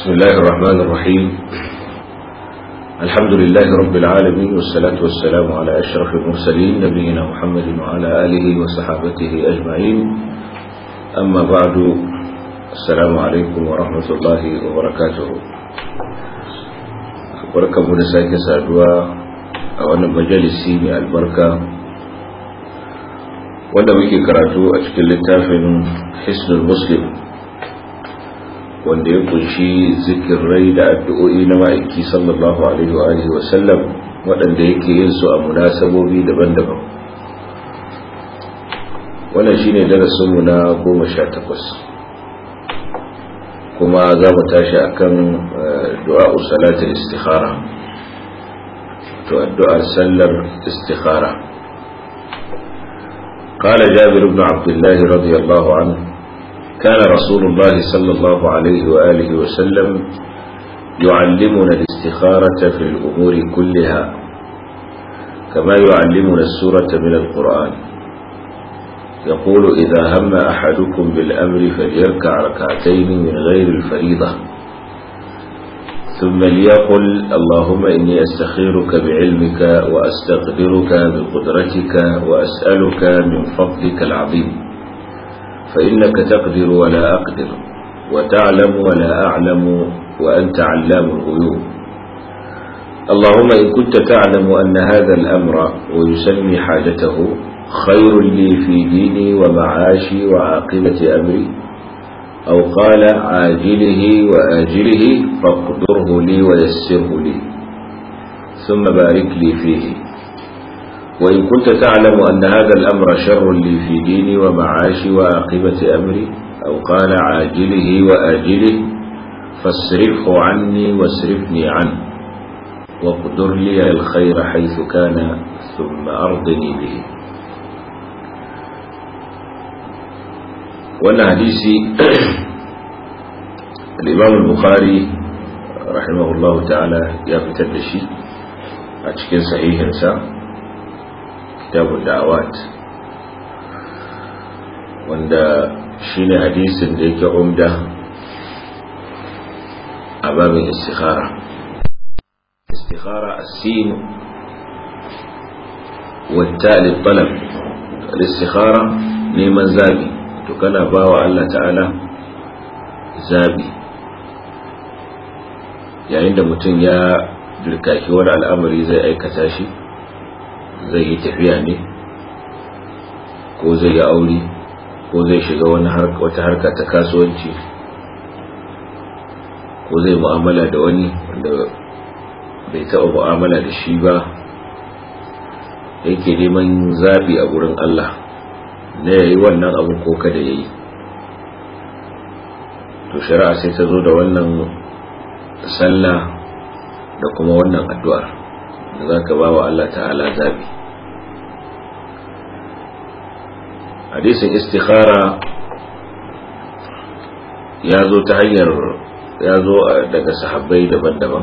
بسم الله الرحمن الرحيم الحمد لله رب العالمين والصلاة والسلام على أشرف المرسلين نبينا محمد وعلى آله وصحابته أجمعين أما بعد السلام عليكم ورحمة الله وبركاته بركة منساك سادوا أولا مجلسي من البركة wanda muke karatu a cikin littafin hisnul muslim wanda ya kunshi zikirai da addu'o'i na ma'aiki sallallahu alaihi wa alihi wa sallam waɗanda yake yin su a munasabobi daban-daban wannan shine darasinmu na goma sha takwas kuma za mu tashi akan du'a'u salatul istikhara to addu'ar sallar istikhara قال جابر بن عبد الله رضي الله عنه كان رسول الله صلى الله عليه وآله وسلم يعلمنا الاستخارة في الأمور كلها كما يعلمنا السورة من القرآن يقول إذا هم أحدكم بالأمر فليركع ركعتين من غير الفريضة ثم ليقل اللهم إني أستخيرك بعلمك وأستقدرك بقدرتك وأسألك من فضلك العظيم فإنك تقدر ولا أقدر وتعلم ولا أعلم وأنت علام الغيوب اللهم إن كنت تعلم أن هذا الأمر ويسمي حاجته خير لي في ديني ومعاشي وعاقبة أمري أو قال عاجله وآجله فاقدره لي ويسره لي ثم بارك لي فيه وإن كنت تعلم أن هذا الأمر شر لي في ديني ومعاشي وعاقبة أمري أو قال عاجله وآجله فاصرفه عني واصرفني عنه واقدر لي الخير حيث كان ثم أرضني به wannan hadisi al-imam al-bukhari rahimahullahu ta'ala ya fitar da shi a cikin sahihinsa kitabul da'awat wanda shine hadisin da yake umda a babin istikhara istikhara as-sin والتاء للطلب الاستخارة neman zabi to kana ba wa Allah ta'ala zabi yayin da mutum ya dirkaki wani al'amari zai aikata shi zai yi tafiya ne ko zai yi aure ko zai shiga wata harka ta kasuwanci ko zai mu'amala da wani wanda bai taɓa mu'amala da shi ba yake neman zabi a gurin Allah na yayi wannan abu ko kada yayi to shari'a sai ta zo da wannan sallah da kuma wannan addu'ar da za ka ba wa Allah ta'ala zabi hadisin istikhara ya zo ta hanyar ya zo daga sahabbai daban-daban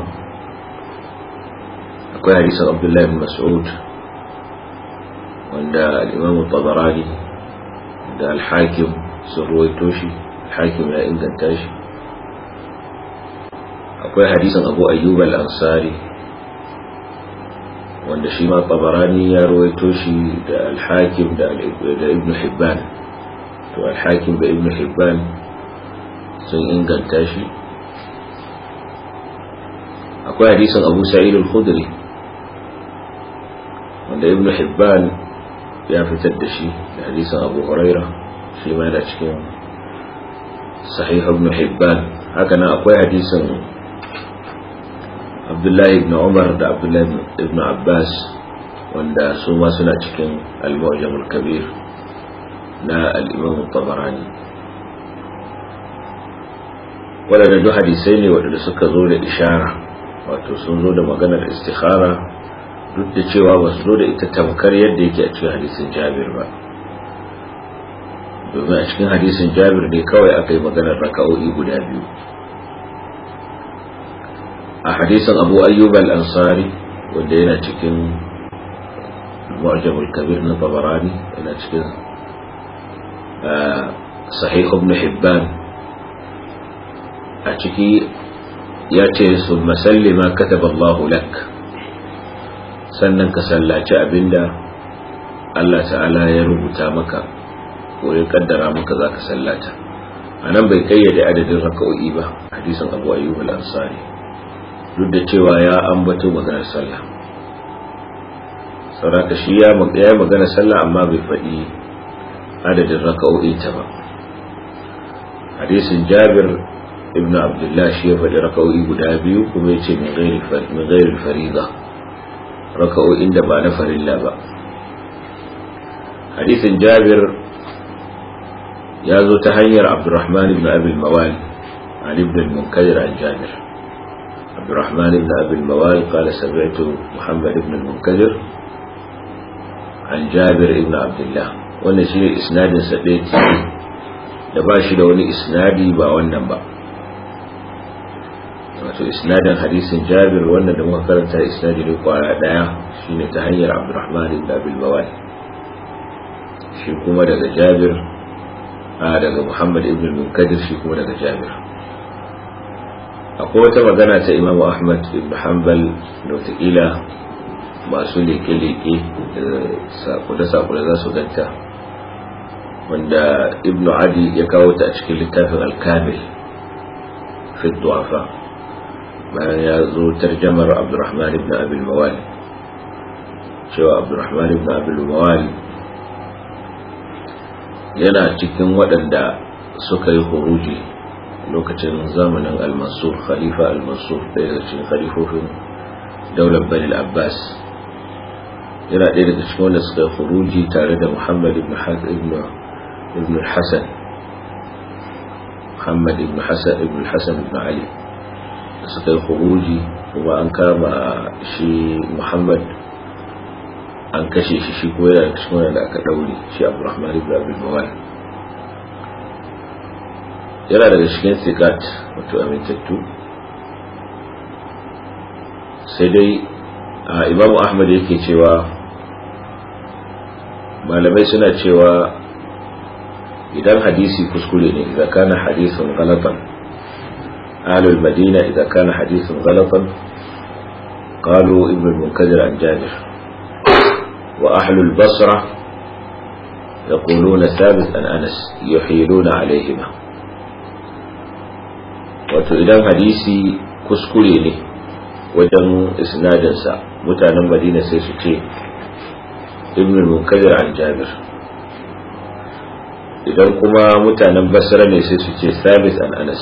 akwai hadisin abdullahi bin mas'ud wanda al-imam tabarani da alhakim sun ruwaito shi alhakim ya inganta shi akwai hadisin abu ayyub al-ansari wanda shi ma tabarani ya ruwaito shi da alhakim da ibn hibban to alhakim da ibn hibban sun inganta shi akwai hadisin abu sa'id al-khudri wanda ibn hibban ya fitar da shi da hadisin abu huraira shi ma yana cikin sahih ibn hibban haka nan akwai hadisin abdullahi ibn umar da abdullahi ibn abbas wanda su ma suna cikin al-mu'jam al-kabir na al-imam tabarani waɗanda duk hadisai ne waɗanda suka zo da ishara wato sun zo da maganar istikhara duk da cewa ba su zo da ita tamkar yadda yake a cikin hadisin jabir ba domin a cikin hadisin jabir ne kawai aka yi maganar raka'o'i guda biyu a hadisin abu ayyub al-ansari wanda yana cikin mu'jamul kabir na tabarani yana cikin sahih ibn hibban a ciki ya ce su masalli ma kataba Allahu lak sannan ka sallaci abinda Allah ta'ala ya rubuta maka ko ya kaddara maka za ka sallata a nan bai kayyade adadin raka'o'i ba hadisin abu ayyub al-ansari duk da cewa ya ambato maganar sallah sauraka shi ya yi maganar sallah amma bai faɗi adadin raka'o'i ta ba hadisin jabir ibn abdullah shi ya faɗi raka'o'i guda biyu kuma ya ce min gairi fariga raka'o'in da ba na farilla ba hadisin jabir ya zo ta hanyar abdurrahman ibn abil mawal عن ابن المنكدر عن جابر عبد الرحمن بن أبي الموال قال سمعت محمد بن المنكدر عن جابر بن عبد الله wannan shi ne isnadin sa ɗaya da ba shi da wani isnadi ba wannan ba wato isnadin hadisin jabir wannan da muka karanta isnadi ne kwara ɗaya shine ta hanyar abdurrahman ibn abil mawal shi kuma daga jabir a daga muhammad ibn munkadir shi kuma daga jabir akwai wata magana ta imamu ahmad ibn hanbal da watakila masu leke-leke sakule-sakule za su ganta wanda ibn adi ya kawo ta a cikin littafin alkamil fi duwafa bayan ya zo tarjamar abdurrahman ibn abil mawali cewa abdurrahman ibn abil mawali yana cikin waɗanda suka yi huruji lokacin zamanin al-mansur khalifa al-mansur ɗaya daga cikin khalifofin daular bani abbas yana ɗaya daga cikin wanda suka yi huruji tare da muhammad ibn ibn hassan muhammad ibn hassan ibn hassan ibn ali da suka yi huruji kuma an kama shi muhammad an kashe shi shi ko yana cikin wanda aka ɗaure shi abdurrahman ibn abdul mawal yana daga cikin sikat wato amintattu sai dai imamu ahmad yake cewa malamai suna cewa idan hadisi kuskure ne idan kana hadisun galatan ahlul madina idan kana hadisun galatan قالوا ابن المنكدر عن جابر وأهل البصرة يقولون ثابت عن أنس يحيلون عليهما wato idan hadisi kuskure ne wajen isnadinsa mutanen madina sai su ce ibn munkadir an jabir idan kuma mutanen basra ne sai su ce sabit an anas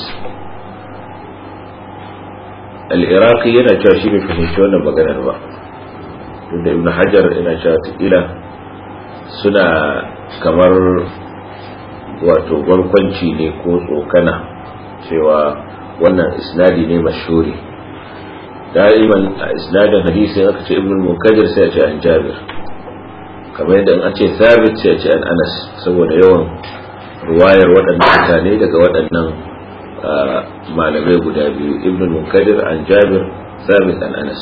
al-iraqi yana cewa shi bai fahimci wannan maganar ba tunda ibn hajar yana cewa tukila suna kamar wato barkwanci ne ko tsokana cewa wannan isnadi ne mashhuri da'iman a isnadin hadisi aka ce ibn munkadir sai a ce an jabir kamar yadda an ce thabit sai a ce an anas saboda yawan ruwayar waɗannan mutane daga waɗannan malamai guda biyu ibn munkadir an jabir thabit an anas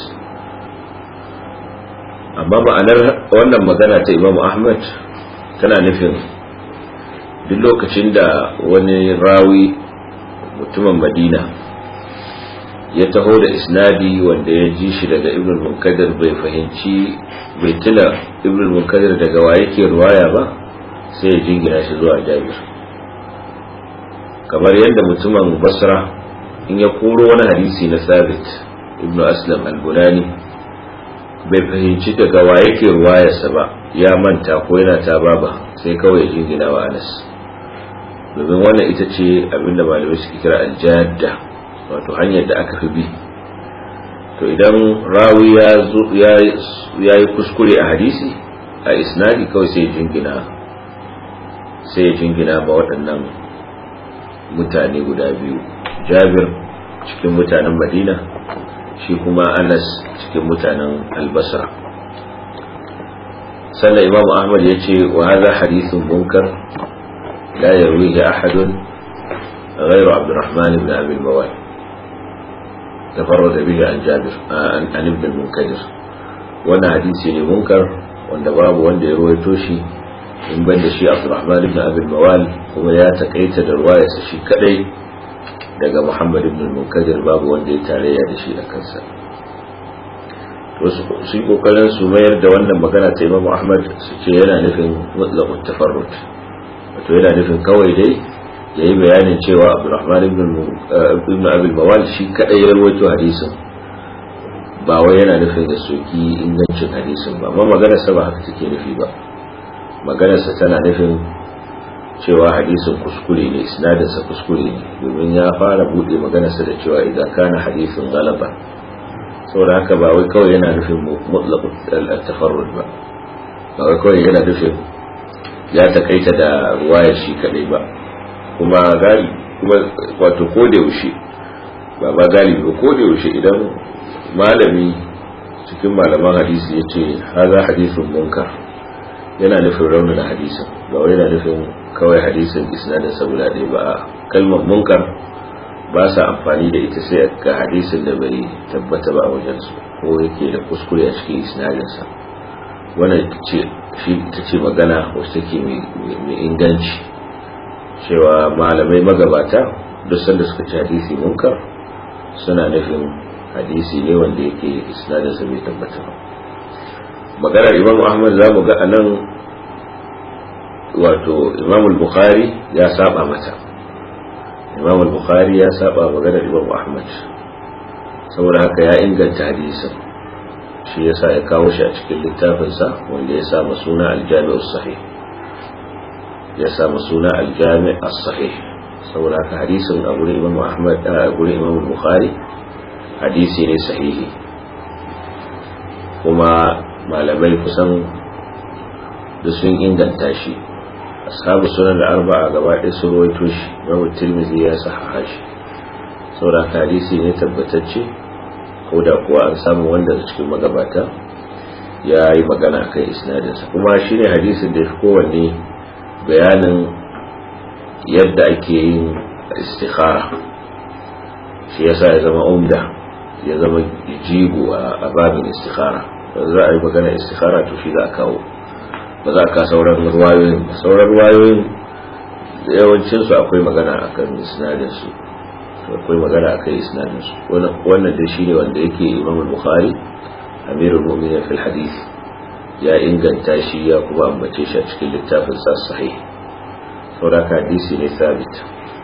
amma ma'anar wannan magana ta imamu ahmad tana nufin duk lokacin da wani rawi mutumin madina ya taho da isnadi wanda ya ji shi daga ibn munkadir bai fahimci bai tuna ibn munkadir daga wa yake ruwaya ba sai ya jingina shi zuwa jabir kamar yadda mutumin basra in ya koro wani hadisi na sabit ibn aslam al-bunani bai fahimci daga wa yake ruwayarsa ba ya manta ko yana ta baba sai kawai ya jingina wa anas domin wannan ita ce abinda malamai suke kira aljadda wato hanyar da aka fi bi to idan rawi ya yi kuskure a hadisi a isnadi kawai sai jingina sai ya jingina ba waɗannan mutane guda biyu jabir cikin mutanen madina shi kuma anas cikin mutanen albasra sannan imam ahmad ya ce wa haza hadithun munkar لا يرويه أحد غير عبد الرحمن بن أبي الموال تفرد به عن جابر عن, عن ابن المنكدر وانا حديثي منكر wanda babu wanda ya ruwaito shi in ban da shi Abdurrahman ibn Abi Mawal kuma ya takaita da ruwayarsa shi kadai daga muhammad ibn munkadir babu wanda ya tarayya da shi a kansa wasu su yi kokarin su mayar da wannan magana ta imamu ahmad su ce yana nufin mutlaqut tafarrut wato yana nufin kawai dai ya yi bayanin cewa abdurrahman ibn abil mawal shi kadai ya rawaito hadisin ba wai yana nufin da soki ingancin hadisin ba amma maganarsa ba haka take nufi ba maganarsa tana nufin cewa hadisin kuskure ne isnadinsa kuskure ne domin ya fara bude maganarsa da cewa idan kana hadisin galaba saboda haka ba wai kawai yana nufin mutlaq al-tafarrud ba ba wai kawai yana nufin ya takaita da ruwayar shi kadai ba kuma gali kuma wato ko da yaushe ba ba galibi ba ko da yaushe idan malami cikin malaman hadisi ya ce haza hadisin munkar yana nufin raunin hadisin ba wai yana nufin kawai hadisin isnadin saboda ɗaya ba a kalmar munkar ba sa amfani da ita sai ga hadisin da bai tabbata ba a wajensu ko yake da kuskure a cikin isnadinsa wannan ta ce magana wacce take mai inganci cewa malamai magabata duk sanda suka ci hadisi munkar suna nufin hadisi ne wanda yake isnadinsa bai tabbata ba maganar imam ahmad za mu ga a nan wato imam bukhari ya saba mata imam bukhari ya saba maganar imam ahmad saboda haka ya inganta hadisin shi yasa ya kawo shi a cikin littafinsa wanda ya sa suna aljami'u sahih ya sa suna aljami' as-sahih saboda haka hadisin a gurin imam ahmad a gurin imam bukhari hadisi ne sahihi kuma malamai kusan da sun inganta shi ashabu sunan da arba'a gaba ɗaya sun rawaito shi babu tirmidhi ya sahaha shi saboda hadisi ne tabbatacce ko da kuwa an samu wanda da cikin magabata ya yi magana kan isnadinsa kuma shi ne hadisin da ya fi kowanne bayanin yadda ake yin istikhara shi yasa ya zama umda ya zama jigo a babin istikhara za a yi magana istikhara to shi za a kawo ba za ka sauran ruwayoyin ba sauran ruwayoyin yawancinsu akwai magana akan isnadinsu akwai magana akan isnadinsu wannan dai shine wanda yake imam bukhari amirul mu'minin fil hadith ya inganta shi ya kuma ambace shi a cikin littafin sa sahih saboda hadisi ne sabit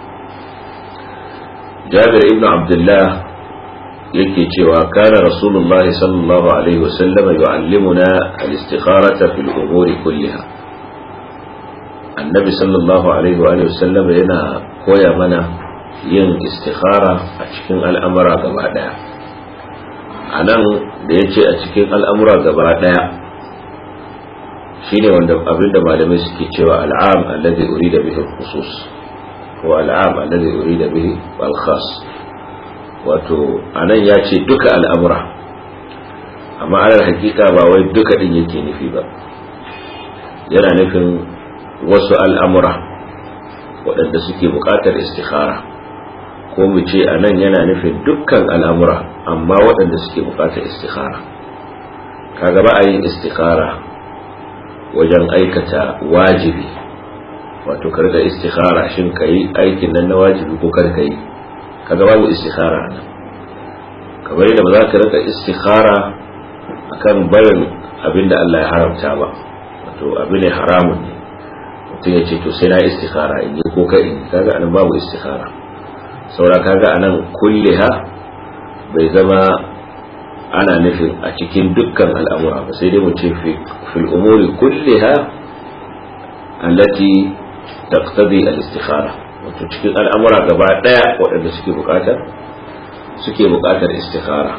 jabir ibn abdullah yake cewa kana rasulullah sallallahu alaihi wasallam yu'allimuna al-istikharata fil umuri kulliha annabi sallallahu alaihi wa sallam yana koya mana yin istikhara a cikin al'amura gaba daya anan da yace a cikin al'amura gaba daya shine wanda abinda malamai suke cewa al'am alladhi urida bihi al-khusus ko al'am alladhi urida bihi al-khas wato anan ya ce duka al'amura amma alal hakika ba wai duka din yake nufi ba yana nufin wasu al'amura waɗanda suke buƙatar istikhara ko mu ce anan yana nufin dukkan al'amura amma waɗanda suke buƙatar istikhara kaga ba a yin istikhara wajen aikata wajibi wato karga istikhara shin ka yi aikin nan na wajibi ko kar ka yi kaga babu istikhara nan kamar yadda ba za ka rika istikhara akan barin abin da Allah ya haramta ba wato abin ne haramun ne mutum ya ce to sai na istikhara in yi ko ka in kaga anan babu istikhara saura kaga anan kulliha bai zama ana nufin a cikin dukkan al'amura ba sai dai mu ce fil umuri kulliha allati taqtadi al-istikhara wato cikin al'amura gaba daya waɗanda suke buƙatar suke buƙatar istikhara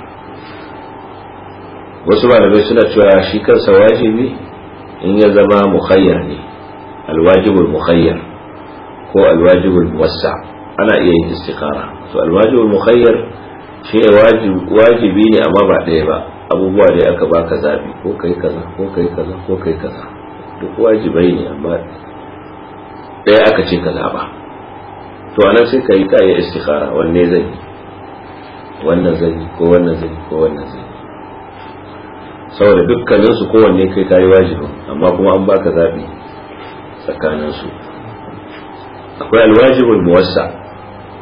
wasu malamai suna cewa shi kansa wajibi in ya zama mukhayyar ne alwajibul mukhayyar ko alwajibul muwassa ana iya yin istikhara to alwajibul mukhayyar shi ne wajibi ne amma ba ɗaya ba abubuwa da aka baka zabi ko kai kaza ko kai kaza ko kai kaza duk wajibai ne amma ɗaya aka ce ka zaba to anan sai ka yi kayan istikhara wanne zan yi wannan zan yi ko wannan zan yi ko wannan zan yi saboda dukkanin su kowanne kai kayi wajibin amma kuma an baka zabi tsakanin su akwai alwajibul muwassa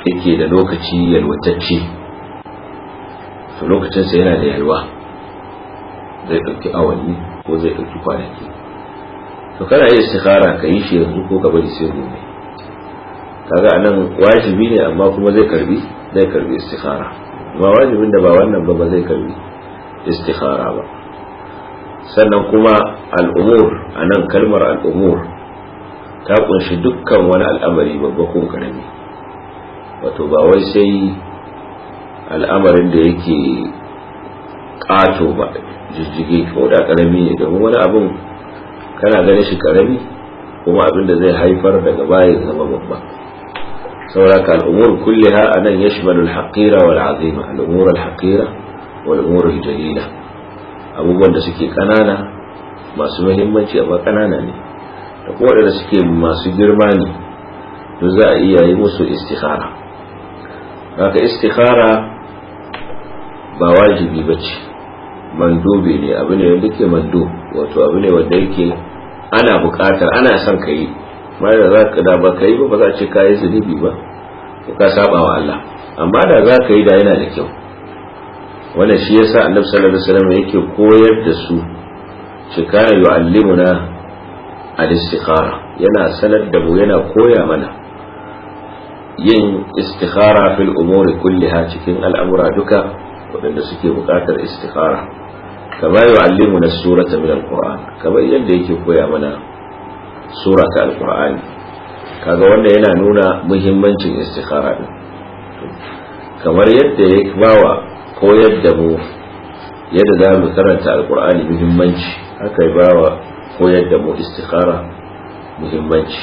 yake da lokaci yalwatacce to lokacinsa yana da yalwa zai ɗauki awanni ko zai ɗauki kwanaki to kana yi istikhara ka yi shi yanzu ko ka bari sai gobe kaga anan wajibi ne amma kuma zai karbi zai karbi istikhara amma wajibin da ba wannan ba ba zai karbi istikhara ba sannan kuma al'umur anan kalmar al'umur ta kunshi dukkan wani al'amari babba ko karami wato ba wai sai al'amarin da yake ƙato ba jijjige ko da karami ne domin wani abin kana ganin shi karami kuma abin da zai haifar daga baya zama babba sauraka al'umur kulliha anan yashmalu al-haqira wal azima al'umur al-haqira wal umur al-jalila abubuwan da suke kanana masu muhimmanci amma kanana ne da kuma waɗanda suke masu girma ne duk za a iya yi musu istikhara haka istikhara ba wajibi ba ce mandubi ne abu ne wanda ke mando wato abu ne wanda yake ana buƙatar ana son ka yi ma da za ka da ba ka yi ba ba za a ce ka yi zunubi ba ko ka saba wa Allah amma da za ka yi da yana da kyau wannan shi yasa annabi sallallahu alaihi wasallam yake koyar da su shi kana yu'allimuna al-istikhara yana sanar da mu yana koya mana yin istikhara fil umuri kulliha cikin al'amura duka waɗanda suke buƙatar istikhara kama yu'allimuna surata min al-qur'an kamar yadda yake koya mana sura ta al-qur'ani kaga wanda yana nuna muhimmancin istikhara din kamar yadda ya bawa koyar da mu yadda za mu karanta alkur'ani muhimmanci haka ya bawa koyar da mu istikhara muhimmanci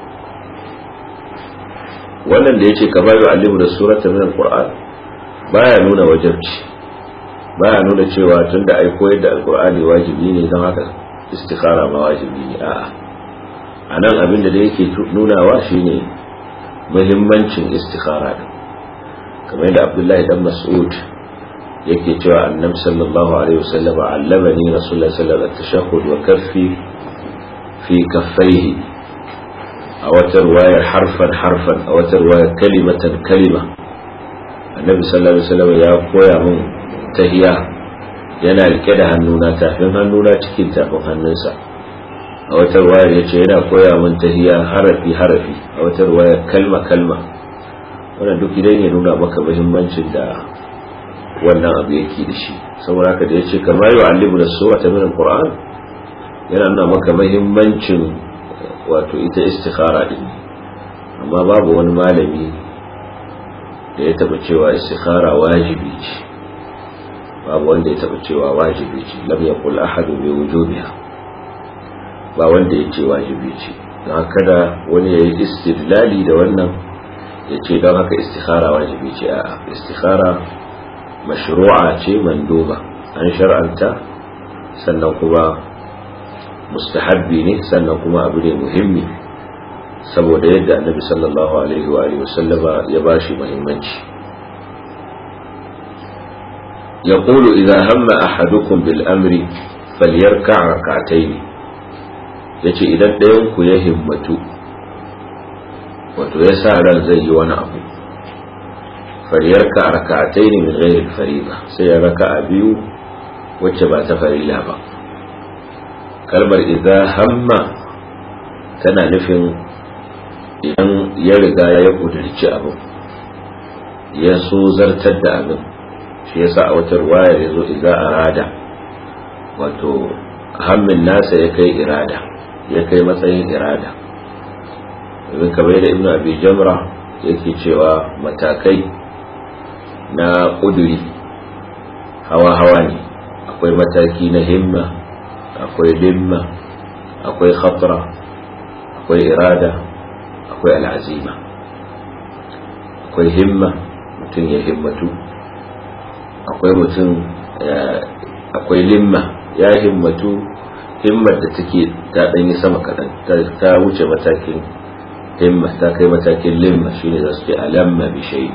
wannan da ya ce kamar yi alimu da surata min alkur'an baya nuna wajabci baya nuna cewa tun da ai koyar da alkur'ani wajibi ne don haka istikhara ma wajibi ne a'a a nan abin da da yake nunawa shine muhimmancin istikhara din kamar yadda abdullahi dan mas'ud yake cewa annabi sallallahu alaihi wasallam allamani rasulullahi sallallahu alaihi wasallam wa kaffi fi kaffaihi a wata ruwayar harfan harfan a wata ruwayar kalimatan kalima annabi sallallahu alaihi wasallam ya koya min tahiya yana rike da hannuna tafin hannuna cikin tafin hannunsa a wata ruwayar yace yana koya min tahiya harafi harafi a wata ruwayar kalma kalma wannan duk idan ya nuna maka muhimmancin da wannan abu yake da shi saboda haka da yace kamar yau alibu da sura ta min alquran yana nuna maka muhimmancin wato ita istikhara din amma babu wani malami da ya taba cewa istikhara wajibi ce babu wanda ya taba cewa wajibi ce lam yaqul ahadu bi wujubiha ba wanda ya ce wajibi ce don haka da wani ya yi istidlali da wannan ya ce don haka istikhara wajibi ce a istikhara mashru'a ce manduba an shar'anta sannan kuma mustahabbi ne sannan kuma abu ne muhimmi saboda yadda annabi sallallahu alaihi wa alihi wasallama ya bashi muhimmanci يقول إذا هم أحدكم بالأمر فليركع ركعتين yace idan ɗayan ku ya himmatu wato ya sa ran zai yi wani abu fariyarka a raka'atai ne min ghairil fariba sai ya raka a biyu wacce ba ta farila ba kalmar idza hamma tana nufin idan ya riga ya kudurci abu ya so zartar da abin shi yasa a wata ruwayar ya zo idza arada wato hammin nasa ya kai irada ya kai matsayin irada domin kamar da ibnu abi jamra yake cewa matakai na ƙuduri hawa-hawa ne akwai mataki na himma akwai limma akwai khatra akwai irada akwai al'azima akwai himma mutum ya himmatu akwai mutum akwai limma ya himmatu himmar da take ta ɗanyi sama kaɗan ta wuce matakin himma ta kai matakin limma shine za su ce alamma bi shayi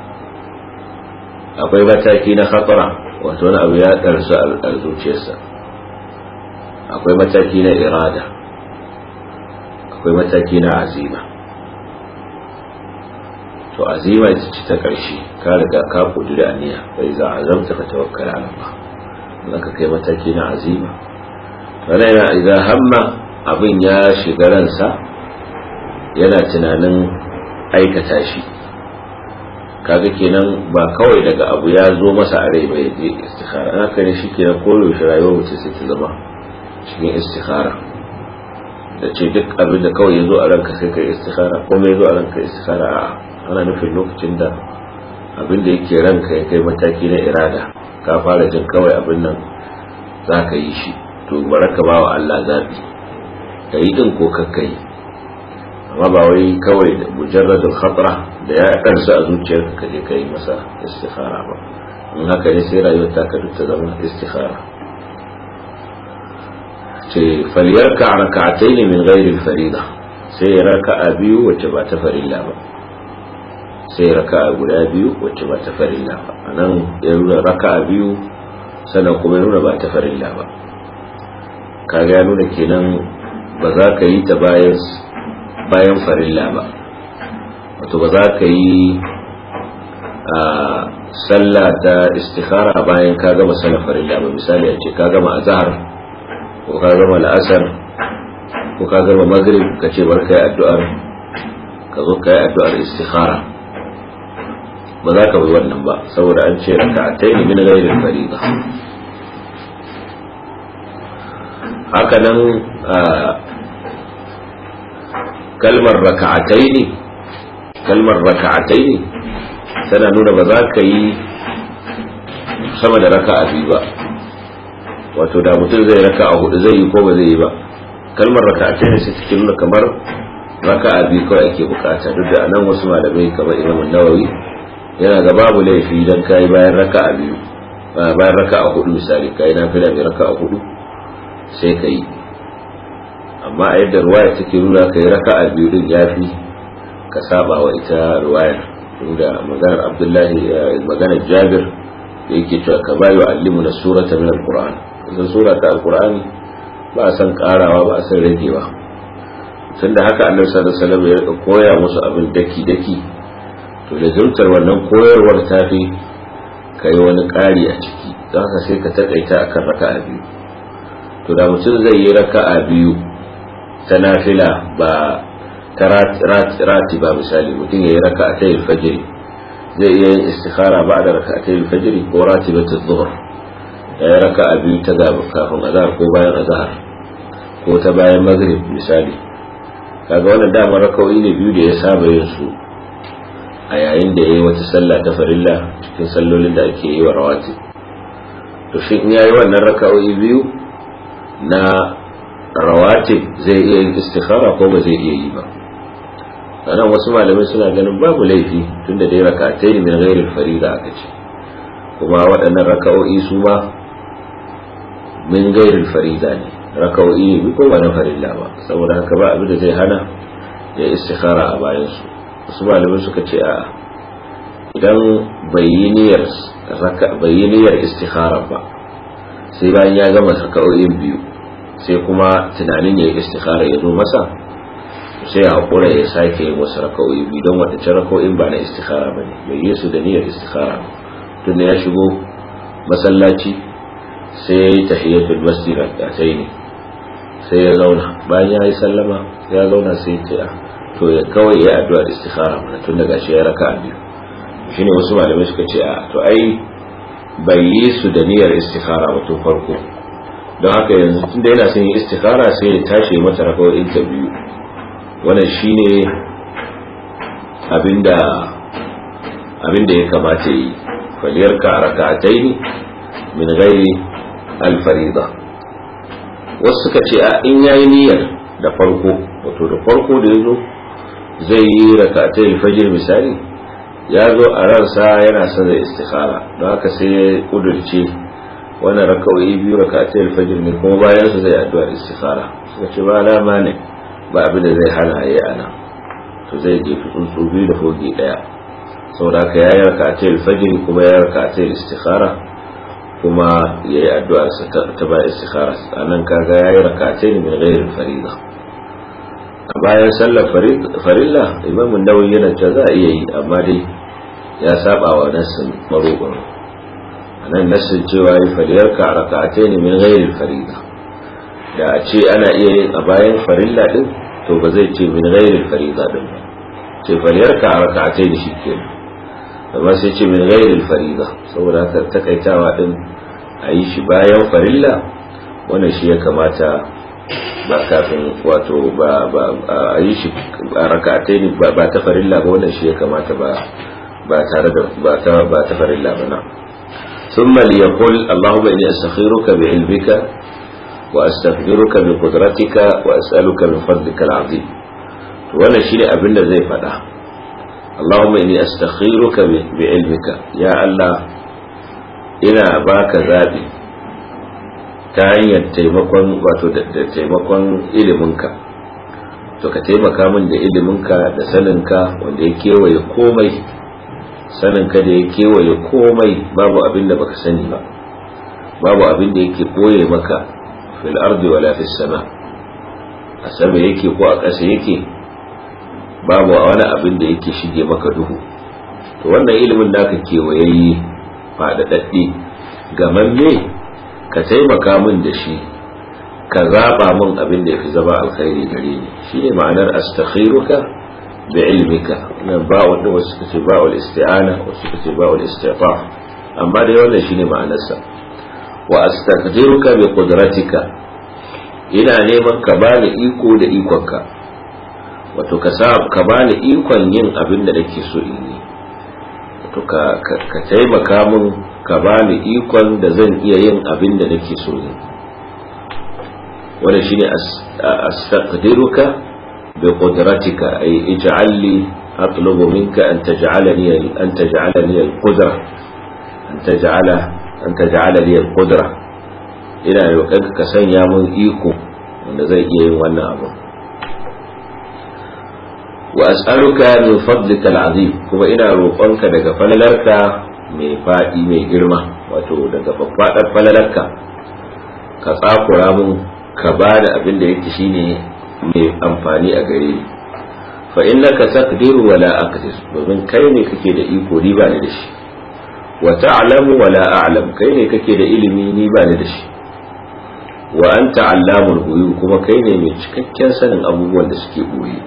akwai mataki na khatara wato wani abu ya ɗarsu a zuciyarsa akwai mataki na irada akwai mataki na azima to azima ita ce ta ƙarshe ka riga ka kudura aniya bai za a zamta ka tawakkala ala Allah in ka kai mataki na azima wala yana idan hamma abin ya shiga ransa yana tunanin aikata shi kaga kenan ba kawai daga abu ya zo masa a rai ba ya je istikhara an haka ne shi kenan koyaushe rayuwar mutum sai ta zama cikin istikhara da ce duk abin da kawai ya zo a ranka sai ka yi istikhara ko mai zo a ranka istikhara a ana nufin lokacin da abin da yake ranka ya kai mataki na irada ka fara jin kawai abin nan za ka yi shi to baraka ba wa Allah zaɓi ka yi ɗin ko kakka yi amma ba wai kawai da mujarradul khatra da ya karsa a zuciyarka ka je ka yi masa istikhara ba in haka ne sai rayuwar ta ka duk ta zama istikhara ce faliyarka a raka'atai ne min ghairil farida sai ya raka'a biyu wacce ba ta farilla ba sai ya raka'a guda biyu wacce ba ta farilla ba anan ya nuna raka'a biyu sannan kuma ya nuna ba ta farilla ba kaga ya nuna kenan ba za ka yi ta bayan bayan farilla ba wato ba za ka yi a sallah ta istikhara bayan ka gama sallar farilla ba misali a ce ka gama azhar ko ka gama la'asar ko ka gama maghrib ka ce bar kai addu'ar ka zo kai addu'ar istikhara ba za ka bi wannan ba saboda an ce raka'atai ne min ghairil fariida haka nan kalmar raka'atai ne kalmar raka'atai ne tana nuna ba za ka yi sama da raka'a biyu ba wato da mutum zai raka'a hudu zai yi ko ba zai yi ba kalmar raka'atai ne sai take nuna kamar raka'a biyu kawai ake bukata duk da anan wasu malamai kamar Imam Nawawi yana ga babu laifi dan kai bayan raka'a biyu bayan raka'a hudu misali kai na fila mai raka'a hudu sai ka yi amma a yadda ruwaya take nuna ka yi raka'a biyu din yafi ka saba wa ita ruwayar inda maganar abdullahi maganar jabir da yake cewa ka bayo allimu na surata min alquran kusan sura ta alqurani ba a san karawa ba a san ragewa tunda haka annabi sallallahu alaihi wasallam ya rika koya musu abin daki daki to da zumtar wannan koyarwar ta fi kai wani ƙari a ciki don haka sai ka taƙaita akan raka'a biyu to da mutum zai yi raka'a biyu ta nafila ba ta rati ba misali mutum ya yi raka'a ta yin fajiri zai iya yin istikhara ba da raka'a ta yin fajiri ko rati ba ta zuhur ya yi raka'a biyu ta gaba kafin azahar ko bayan azahar ko ta bayan maghrib misali kaga wannan dama raka'o'i ne biyu da ya saba yin su a yayin da ya yi wata sallah ta farilla cikin sallolin da ake yi wa rawati to shi in ya yi wannan raka'o'i biyu na rawatib zai iya yin istikhara ko ba zai iya yi ba sannan wasu malamai suna ganin babu laifi tunda dai rakatai ne min ghairil farida aka ce kuma waɗannan raka'o'i su ma min ghairil farida ne raka'o'i ne ko ba na farilla ba saboda haka ba abin da zai hana ya istikhara a bayan su wasu malamai suka ce a idan bai yi niyyar bai yi niyyar istikhara ba sai bayan ya gama raka'o'in biyu sai kuma tunanin ya yi istikhara ya zo masa sai ya haƙura ya sake yin wasu raka'o'i biyu don waɗancan raka'o'in ba na istikhara ba ne bai yi su da niyyar istikhara tun ya shigo masallaci sai ya yi tahiyatul masjid a sai ne sai ya zauna bayan ya yi sallama ya zauna sai ya ce to ya kawai ya addu'a istikhara mana tun daga shi ya raka'a biyu shine wasu malamai suka ce a to ai bai yi su da niyyar istikhara ba tun farko don haka yanzu tun da yana son yin istikhara sai ya tashi mata rakawoyin ta biyu wannan shine abinda abinda ya kamata yi faliyar ka raka'atai min ghairi al-farida wasu suka ce a in yayi niyyar da farko wato da farko da yazo zai yi raka'atai al-fajr misali ya zo a ransa yana son zai istikhara don haka sai ya kudurce wannan raka'o'i biyu raka'atai alfajr ne kuma bayan su zai addu'a istikhara suka ce ba alama ne ba abin da zai hana yayi ana to zai je tsuntsu biyu da fogi daya saboda haka yayi raka'atai alfajr kuma yayi raka'atai istikhara kuma yayi addu'a ta ba istikhara anan kaga yayi raka'atai min ghairi farida a bayan sallar farilla imamun nawawi yana cewa za a iya yi amma dai ya saba wa nassin maroƙon nan nassin cewa yi faliyarka a raka'atai ne min ghairil farida da a ce ana iya yin a bayan farilla din to ba zai ce min ghairil farida din ba ce faliyarka a raka'atai ne shi ke amma sai ce min ghairil farida saboda haka takaitawa din a yi shi bayan farilla wannan shi ya kamata ba kafin wato ba ba a yi shi a raka'atai ne ba ta farilla ba wannan shi ya kamata ba ba tare da ba ta ba ta farilla ba na ثم ليقول اللهم إني أستخيرك بعلمك وأستغفرك بقدرتك وأسألك من فضلك العظيم وانا شيني أبن زي فدا اللهم إني أستخيرك بعلمك يا الله إنا باك ذابي تاين تيمكن واتو تيمكن إلمنك to ka taimaka min da iliminka da saninka wanda ya kewaye komai sanin ka da ya kewaye komai babu abin da baka sani ba babu abin da yake boye maka fil ardi wala fis sama a sama yake ko a ƙasa yake babu wani abin da yake shige maka duhu to wannan ilimin naka kewayayye faɗaɗaɗɗe gamamme ka taimaka min da shi ka zaɓa min abin da ya fi zama alkhairi gare ni shine ma'anar astakhiruka بعلمك nan ba wanda wasu suka ce ba'ul isti'ana wasu suka ce ba'ul istifa amma dai wannan shine ma'anarsa wa astaqdiruka bi qudratika ina neman ka bani iko da ikonka wato ka sa ka bani ikon yin abin da nake so in yi wato ka ka taimaka min ka bani ikon da zan iya yin abin da nake so yi wannan shine astaqdiruka بقدرتك أي اجعل لي أطلب منك أن تجعلني أن تجعلني القدرة أن تجعل أن تجعل لي القدرة إلى يوكك كسن يا من إيكو wanda zai iya yin wannan abu wa as'aluka min fadlika al'azim kuma ina roƙonka daga falalarka mai faɗi mai girma wato daga faffaɗar falalarka ka tsakura mun ka bani abin da yake shine mai amfani a gare ni fa innaka taqdiru wa la aqdir domin kai ne kake da iko ni ba ni da shi wa ta'lamu wa la a'lam kai ne kake da ilimi ni ba ni da shi wa anta allamul ghuyub kuma kai ne mai cikakken sanin abubuwan da suke boye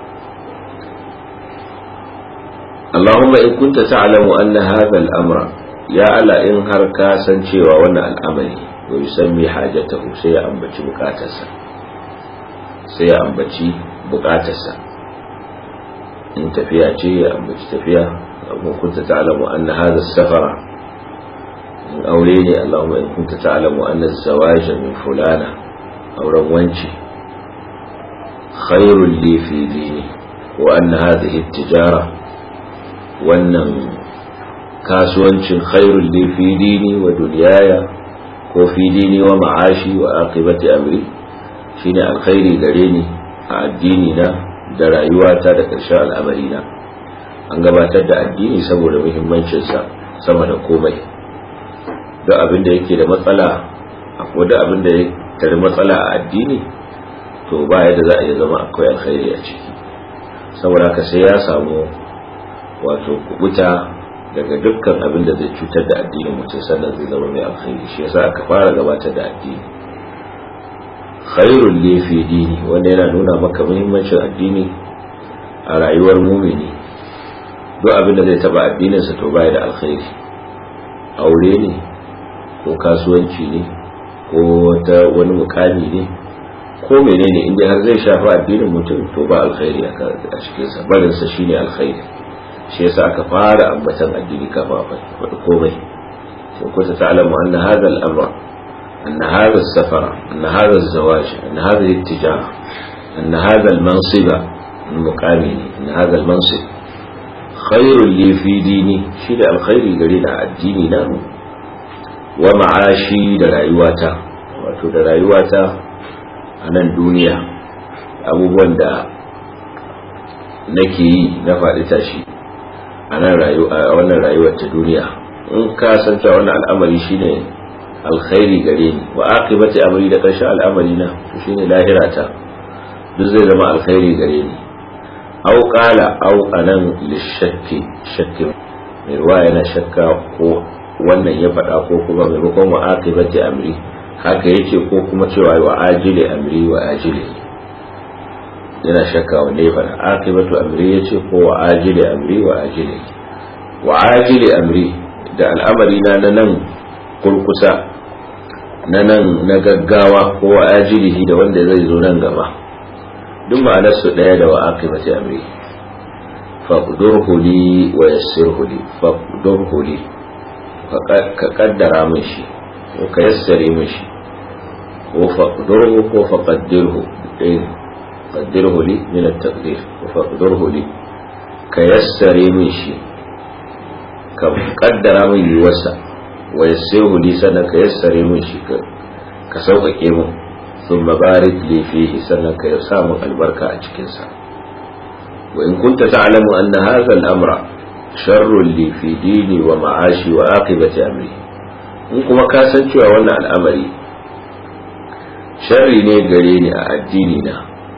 اللهم إن كنت تعلم أن هذا الأمر يا ألا إن هركا سنشيوا وانا الأمر ويسمي حاجته سيأنبت بكاتسا sai ya ambaci bukatarsa in tafiya ce ya ambaci tafiya amma kunta ta'lamu anna hadha safara in aure ne Allahumma in kunta ta'lamu anna zawaja min fulana auren wanci khairul li fi dini wa anna hadhihi tijara wannan kasuwancin khairul li fi dini wa dunyaya ko fi dini wa ma'ashi wa aqibati amri shine alkhairi gare ni a addini na da rayuwata da ƙarshen al'amari na an gabatar da addini saboda muhimmancinsa sama da komai duk abin da yake da matsala akwai da abin da ya tare matsala a addini to ba yadda za a iya zama akwai alkhairi a ciki saboda haka sai ya samu wato kubuta daga dukkan abin da zai cutar da addinin mutum sannan zai zama mai alkhairi shi yasa aka fara gabatar da addini khairul li fi dini wanda yana nuna maka muhimmancin addini a rayuwar mumini duk abin da zai taba addinin sa to baya da alkhairi aure ne ko kasuwanci ne ko wata wani mukami ne ko menene inda har zai shafi addinin mutum to ba alkhairi a cikin sa barin sa shine alkhairi shi yasa aka fara ambatan addini kafin a faɗi komai sai ku ta ta'lamu anna hadha al-amra anna hadha as-safara anna hadha az-zawaj anna hadhihi at-tijara anna hadha al-mansiba al-muqami anna hadha al-mansib khairul li fi dini shi da alkhairi gare da addini na wa ma'ashi da rayuwata wato da rayuwata a nan duniya abubuwan da nake yi na faɗi tashi a wannan rayuwar ta duniya in ka san cewa wannan al'amari shine alkhairi gare ni wa aqibati amri da ƙarshen al'amari na shine lahira ta duk zai zama alkhairi gare ni au qala au anan lishakki shakki mai ruwa yana shakka ko wannan ya faɗa ko kuma maimakon wa akibati amri haka yake ko kuma cewa wa ajili amri wa ajili yana shakka wanda ya faɗa akibatu amri ya ce ko wa ajili amri wa ajili wa ajili amri da al'amari na na nan kurkusa na nan na gaggawa ko wa ajilihi da wanda zai zo nan gaba duk ma'anar su ɗaya da wa akibati amri faqdurhu li wa yassirhu li faqdurhu li ka kaddara min shi ko ka yassare min shi ko faqdurhu ko faqaddirhu ɗaya qaddirhu li min at-taqdir ko faqdurhu li ka yassare min shi ka kaddara min yiwarsa wa yassirhu li sannan ka yassare min shi ka sauƙaƙe min ثم بارك لي فيه سنك يسام البركة أجكنسا وإن كنت تعلم أن هذا الأمر شر لي في ديني ومعاشي وعاقبة أمري in kuma ka san cewa wannan al'amari sharri ne gare ni a addini na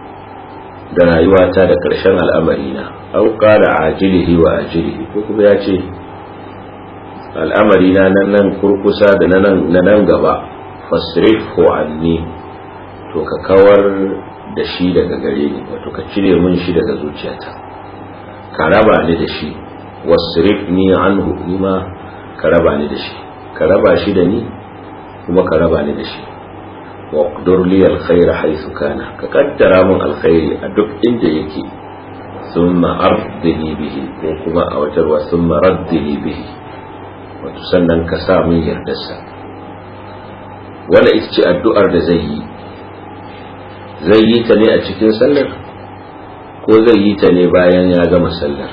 da rayuwata da ƙarshen al'amari na au qala ajilihi wa ajilihi ko kuma ya ce al'amari na nan kurkusa da na nan gaba fasrifu anni to ka kawar da shi daga gare ni wato ka cire mun shi daga zuciyata ka raba ni da shi wasrif ni anhu ni ma ka raba ni da shi ka raba shi da ni kuma ka raba ni da shi wa qdur li alkhair haythu kana ka kaddara mun alkhairi a duk inda yake thumma ardini bihi ko kuma a watar wa thumma raddini bihi wato sannan ka sa mun yardarsa wala ita ce addu'ar da zai yi zai yi ta ne a cikin sallar ko zai yi ta ne bayan ya gama sallar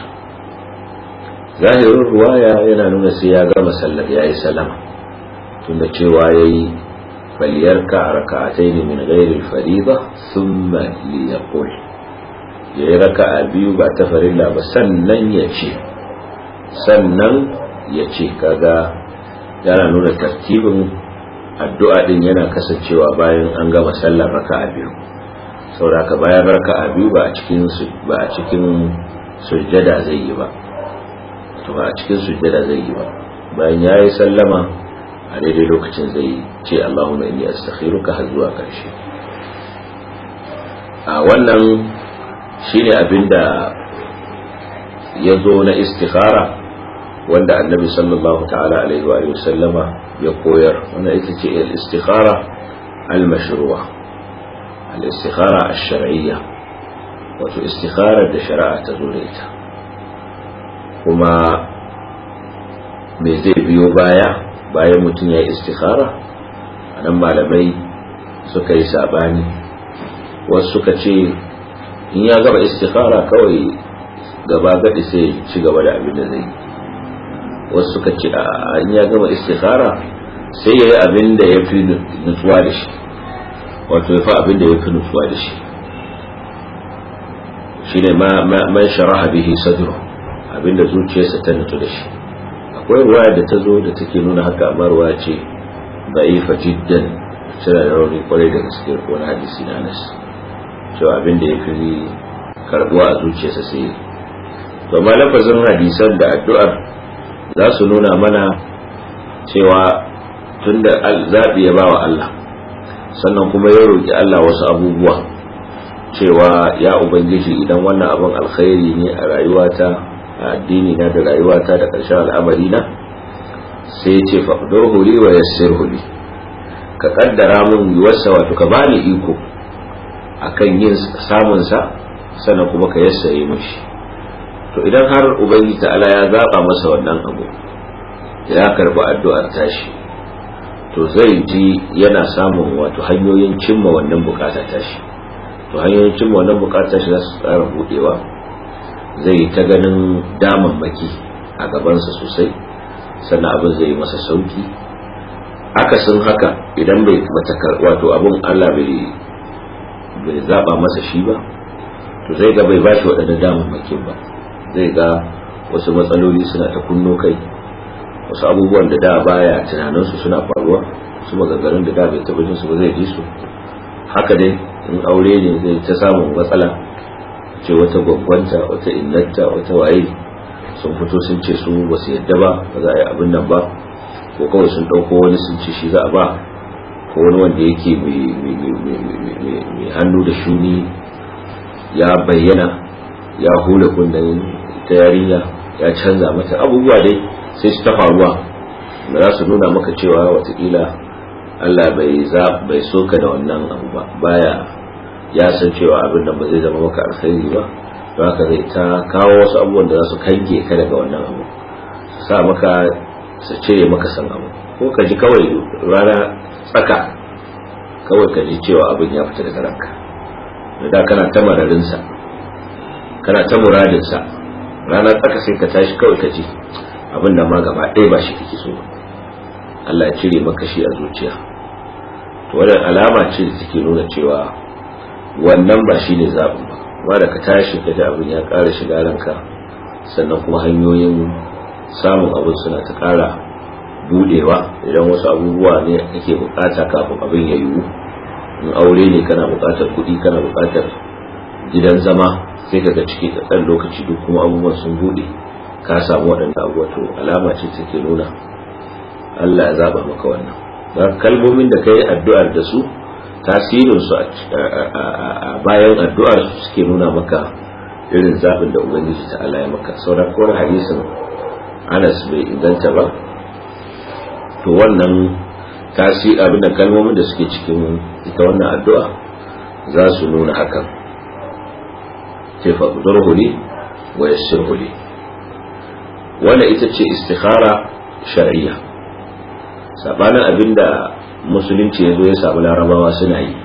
zahirin ruwaya yana nuna sai ya gama sallar ya yi salama tunda cewa ya yi faliyarka a raka'atai ne min gairi fariba sun liyaqul ya yi raka'a biyu ba ta farilla ba sannan ya ce sannan ya ce kaga yana nuna tartibin addu'a din yana kasancewa bayan an gama sallar raka'a biyu sauraka bayan raka'a biyu ba a cikin ba a cikin sujjada zai yi ba to ba a cikin sujjada zai yi ba bayan yayi sallama a daidai lokacin zai ce Allahumma inni astakhiruka har zuwa karshe a wannan shine abinda ya zo na istikhara wanda annabi sallallahu ta'ala alaihi wa sallama ya koyar wannan ita ce al-istikhara al-mashru'a al-istikhara ash-shar'iyya wato istikhara da shari'a ta zo da ita kuma me zai biyo baya bayan mutum ya yi istikhara anan malamai suka yi sabani wasu suka ce in ya gaba istikhara kawai gaba gadi sai ci gaba da abin da zai yi wasu suka ce a in ya gama istikhara sai ya yi abin da ya fi nutsuwa da shi wato ya fi abin da ya fi nutsuwa da shi shi ne man sharaha bihi sadru abin da zuciyarsa ta nutsu da shi akwai ruwaya da ta zo da take nuna haka amma ruwaya ce da'ifa jiddan tana da rauni kwarai da gaske wani hadisi na anas cewa abin da ya fi karbuwa a zuciyarsa sai to ma lafazin hadisan da addu'ar za su nuna mana cewa tunda zaɓi ya bawa Allah sannan kuma ya roƙi Allah wasu abubuwa cewa ya ubangiji idan wannan abin alkhairi ne a rayuwata a addini na da rayuwata da ƙarshen al'amari na sai ya ce faɗar huli wa yassir huli ka kaddara mun yiwarsa wato ka bani iko akan yin samunsa sannan kuma ka yassare mashi to idan har ubangiji ta'ala ya zaba masa wannan abu ya karbi addu'ar tashi to zai ji yana samun wato hanyoyin cimma wannan bukata tashi to hanyoyin cimma wannan bukata tashi za su tsara budewa zai ta ganin damammaki a gabansa sosai sannan abin zai masa sauki akasin haka idan bai mata wato abin Allah bai bai zaba masa shi ba to zai ga bai bashi waɗannan damammakin ba zai ga wasu matsaloli suna ta kunno kai wasu abubuwan da da baya tunaninsu suna faruwa su maganganun da da bai taɓa jinsu ba zai ji su haka dai in aure ne zai ta samun matsala ce wata gwaggwanta wata innata wata waye sun fito sun ce su ba su yadda ba ba za a yi abin nan ba ko kawai sun ɗauko wani sun ce shi za a ba ko wani wanda yake mai hannu da shuni ya bayyana ya hula kunnen ta yarinya ya canza mata abubuwa dai sai su ta faruwa da za su nuna maka cewa watakila Allah bai za bai soka da wannan abu ba baya ya san cewa abin nan ba zai zama maka alkhairi ba don haka zai ta kawo wasu abubuwan da za su kange ka daga wannan abu su sa maka su cire maka san abu ko ka ji kawai rana tsaka kawai ka ji cewa abin ya fita daga ranka da kana ta mararinsa kana ta muradinsa rana tsaka sai ka tashi kawai ka ji abin da ma gaba ɗaya ba shi kake so Allah ya cire maka shi a zuciya to wannan alama ce da take nuna cewa wannan ba shi ne zaɓin ba amma da ka tashi ka ji abin ya ƙara shiga ranka sannan kuma hanyoyin samun abin suna ta ƙara budewa idan wasu abubuwa ne kake bukata kafin abin ya yiwu in aure ne kana bukatar kuɗi kana bukatar gidan zama sai ka ga ciki da ɗan lokaci duk kuma abubuwan sun bude ka samu waɗanda abubuwa to alama ce take nuna Allah ya zaba maka wannan don kalmomin da ka yi addu'ar da su tasirin su a bayan addu'ar suke nuna maka irin zaɓin da ubangiji ta Allah ya maka sauran kowar hadisin Anas bai inganta ba to wannan tasi abin da kalmomin da suke cikin ita wannan addu'a za su nuna hakan ce faqdurhu li wa yassirhu li wannan ita ce istikhara shar'iyya sabanin abinda musulunci ya zo ya samu larabawa suna yi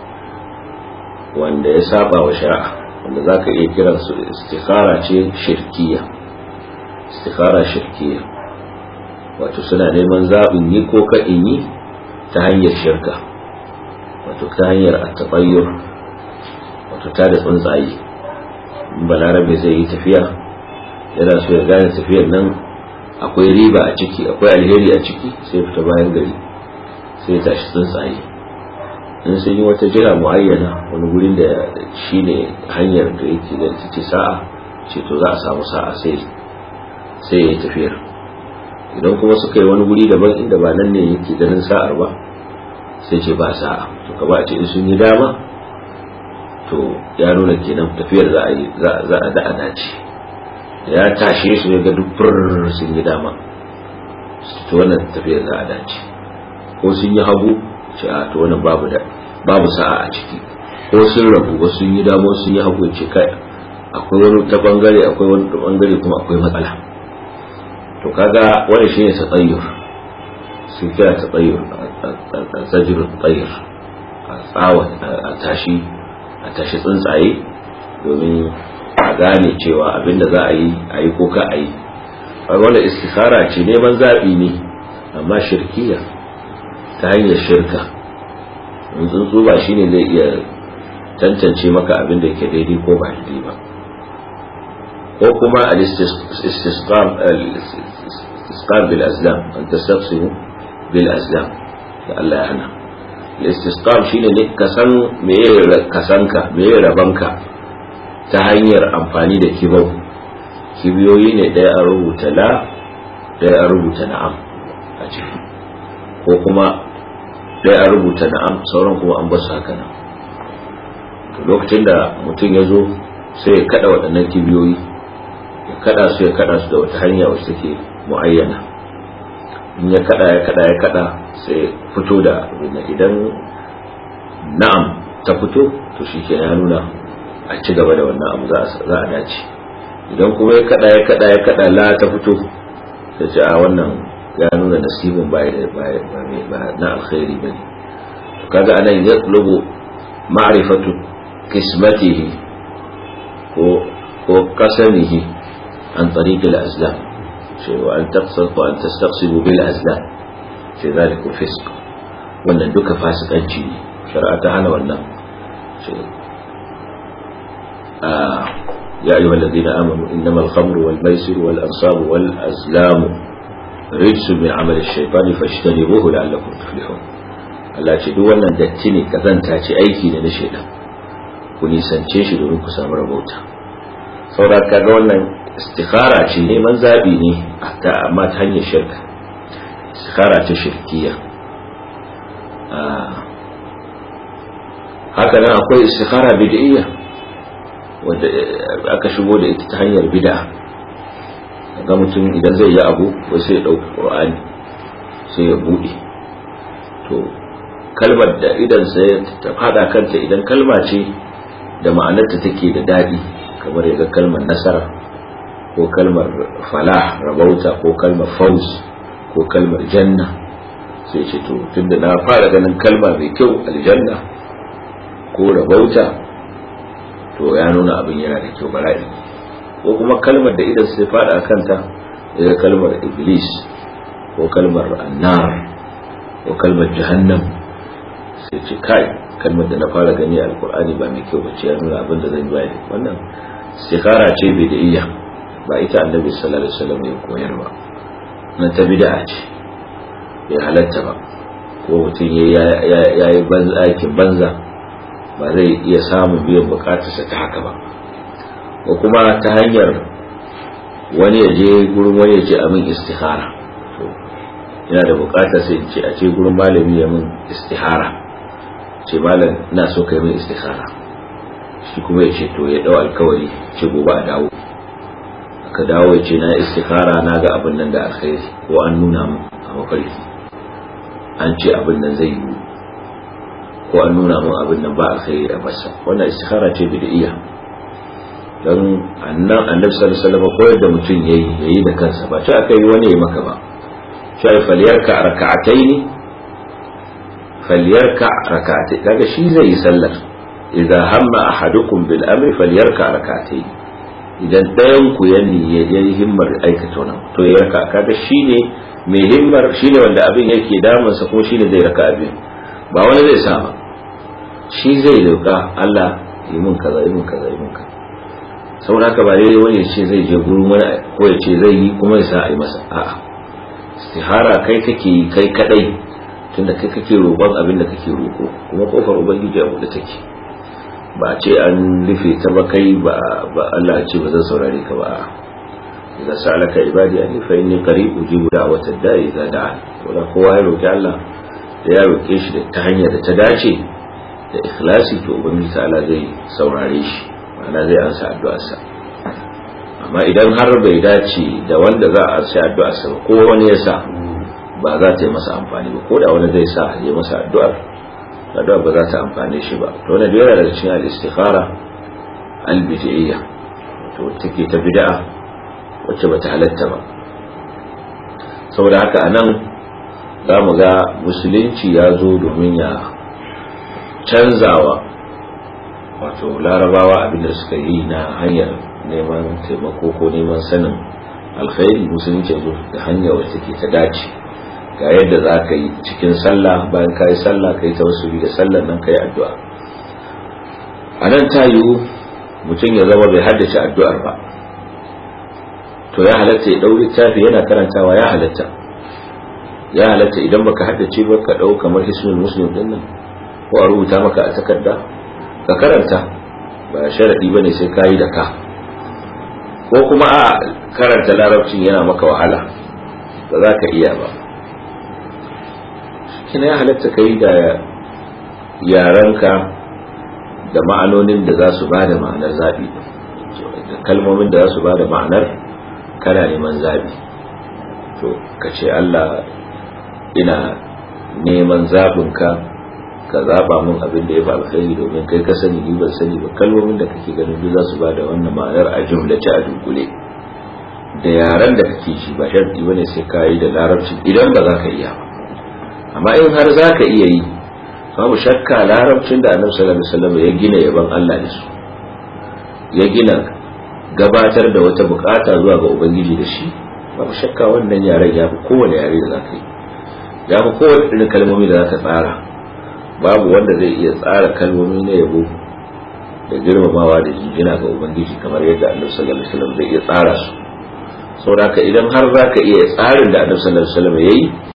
wanda ya saba wa shari'a wanda za ka iya kiransu istikhara ce shirkiya istikhara shirkiya wato suna neman zaɓin yi ko ka in yi ta hanyar shirka wato ta hanyar attabayyur wato ta da tsuntsaye balarabe zai yi tafiya yana so ya gane tafiyar nan akwai riba a ciki akwai alheri a ciki sai fita bayan gari sai tashi tsuntsaye in sun yi wata jira muayyana wani gurin da shi ne hanyar da yake da ita ce sa'a ce to za a samu sa'a sai sai ya yi tafiyar idan kuma suka yi wani guri daban inda ba nan ne yake ganin sa'ar ba sai ce ba sa'a to ka ba ce in sun yi dama to ya nuna kenan tafiyar za a yi za a da dace ya tashe su ya ga duk sun yi dama to wannan tafiyar za a dace ko sun yi hagu ce a to wannan babu da babu sa'a a ciki ko sun rabu ba sun yi dama sun yi hagu ce kai akwai wani ta bangare akwai wani ta bangare kuma akwai matsala to kaga wani shine tsayyur sun kira tsayyur zajir tsayyur a tsawa a tashi a tashi tsuntsaye domin a gane cewa abinda za a yi a yi ko ka a yi wanda istikhara ce neman zaɓi ne amma shirkiya ta hanyar shirka in tsuntsu ba shine zai iya tantance maka abin da ke daidai ko ba daidai ba ko kuma al-istisqam bil azlam an tastaqsimu bil azlam da Allah ya hana al-istisqam shine ne ka san meye kasanka meye rabanka ta hanyar amfani da kibau kibiyoyi ne ɗaya a rubuta la ɗaya a rubuta na'am a ciki ko kuma ɗaya a rubuta na'am sauran kuma an basu haka nan lokacin da mutum ya zo sai ya kada waɗannan kibiyoyi ya kada su ya kada su da wata hanya wacce take mu'ayyana in ya kada ya kada ya kada sai fito da idan na'am ta fito to shi ke ya nuna a ci gaba da wannan abu za a dace idan kuma ya kada ya kada ya kada la ta fito ta ce a wannan ya nuna nasibin ba na alkhairi bane to kaga anan ya tulubu ma'rifatu qismatihi ko ko qasamihi an tariq al-azlam ce wa an taqsad wa an tastaqsimu bil azlam ce zalika fisq wannan duka fasikanci ne shari'a ta hana wannan ce يا أيها الذين آمنوا إنما الخمر والميسر والأنصاب والأزلام رجس من عمل الشيطان فاجتنبوه لعلكم تفلحون Allah ce duk wannan datti ne kazanta ce aiki ne na shaidan ku nisance shi domin ku samu rabauta saboda kaga wannan istikhara ce neman zabi ne amma ta hanyar shirka istikhara ce shirkiya haka nan akwai istikhara bid'iyya wanda aka shigo da ita ta hanyar bid'a ga mutum idan zai yi abu wai sai ya dauki qur'ani sai ya bude to kalmar da idan sai ta fada kanta idan kalma ce da ma'anarta take da dadi kamar yaga kalmar nasara ko kalmar falah rabauta ko kalmar faus ko kalmar janna sai ce to tunda na fara ganin kalma mai kyau aljanna ko rabauta to ya nuna abin yana da kyau bara'i ko kuma kalmar da idan sai fada a kanta daga kalmar iblis ko kalmar annar ko kalmar jahannam sai ce kai kalmar da na fara gani a alkur'ani ba mai kyau bace ya nuna abin da zan bayani wannan istikhara ce bai da iya ba ita annabi sallallahu alaihi wasallam ya koyar ba nan ta bid'a ce bai halatta ba ko mutum ya yi aikin banza ba zai iya samun biyan bukatarsa ta haka ba ko kuma ta hanyar wani ya je gurin wani ya ce amin istihara to yana da bukatar sai ce a ce gurin malami ya min istihara ce malam ina so kai min istihara shi kuma ya ce to ya dau alkawari ce gobe a dawo aka dawo ya ce na istihara na ga abin nan da alkhairi ko an nuna min a mafarki an ce abin nan zai yi ko an nuna min abin nan ba alkhairi a masa wannan istikhara ce bid'iyya dan annan annabi sallallahu alaihi wasallam koyar da mutum yayi yayi da kansa ba ce aka yi wani ya maka ba shi faliyarka raka'ataini faliyarka raka'atai kaga shi zai yi sallar idan hamma ahadukum bil amri falyarka raka'ataini idan ɗayan ku ya yi himmar aikata wannan to ya raka kaga shine mai himmar shine wanda abin yake damunsa kuma shine zai raka abin ba wani zai sa ba shi zai roƙa Allah yi mun kaza yi mun kaza yi mun kaza saboda haka ba dai wani ya ce zai je gurin wani ko ya ce zai yi kuma ya sa a yi masa a'a istihara kai kake yi kai kadai tunda kai kake roƙon abin da kake roƙo kuma kofar ubangiji a buɗe take ba a ce an rufe ta ba kai ba Allah ce ba zan saurare ka ba idza sa'alaka ibadi anni fa inni qarib ujibu da'watad da'i idza da'an wala kowa ya roki Allah da ya roke shi da ta hanyar da ta dace da ikhlasi to ubangiji ta'ala zai saurare shi ma'ana zai ansa addu'arsa amma idan har bai dace da wanda za a ansa addu'arsa ba ko wani ya sa ba za ta yi masa amfani ba ko da wani zai sa ya masa addu'ar addu'ar ba za ta amfane shi ba to wannan yana daga cikin al-istikhara al-bid'iyya to take ta bid'a wacce bata halatta ba saboda haka anan za mu ga musulunci ya zo domin ya canzawa wato larabawa abinda suka yi na hanyar neman taimako ko neman sanin alkhairi musulunci ya zo da hanya wacce take ta dace ga yadda za ka yi cikin sallah bayan ka yi sallah ka yi tawassuli da sallah nan ka yi addu'a a nan ta yiwu mutum ya zama bai haddace addu'ar ba to ya halatta ya ɗau littafi yana karantawa ya halatta ya halatta idan baka haddace ba ka ɗau kamar hisnul muslim din nan ko a rubuta maka a takarda ka karanta ba sharadi bane sai ka yi da ka ko kuma a karanta larabcin yana maka wahala ba za ka iya ba kina ya halatta kai da yaranka da ma'anonin da za su ba da ma'anar zaɓi da kalmomin da za su ba da ma'anar kana neman zaɓi to ka ce Allah ina neman zaɓinka ka zaɓa mun abin da ya fi alkhairi domin kai ka sani ni ban sani ba kalmomin da kake ganin duk za su ba da wannan ma'anar a jumlace a dunkule da yaran da kake shi ba sharti bane sai ka yi da larabci idan ba za ka iya ba amma in har za ka iya yi babu shakka larabcin da annabi sallallahu alaihi wasallam ya gina yaban Allah da su ya gina gabatar da wata bukata zuwa ga ubangiji da shi babu shakka wannan yaren ya fi kowane yare da za ka yi ya fi kowane irin kalmomi da za ka tsara babu wanda zai iya tsara kalmomi na yabo da girmamawa da jinjina ga ubangiji kamar yadda annabi sallallahu alaihi wasallam zai iya tsara su saboda idan har za ka iya tsarin da annabi sallallahu alaihi wasallam ya yi